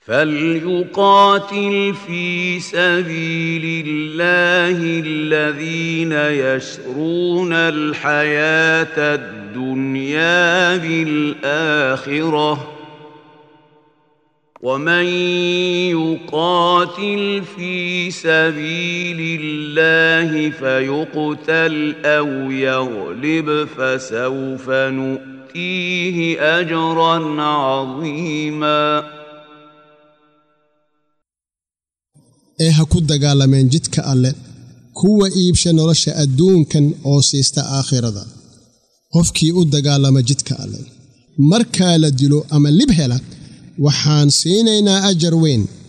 فليقاتل في سبيل الله الذين يشرون الحياه الدنيا بالاخره ومن يقاتل في سبيل الله فيقتل او يغلب فسوف نؤتيه اجرا عظيما ee ha ku dagaalameen jidka alle kuwa iibsha nolosha adduunkan oo siista aakhirada qofkii u dagaalama jidka alle markaa la dilo ama lib hela waxaan siinaynaa ajar weyn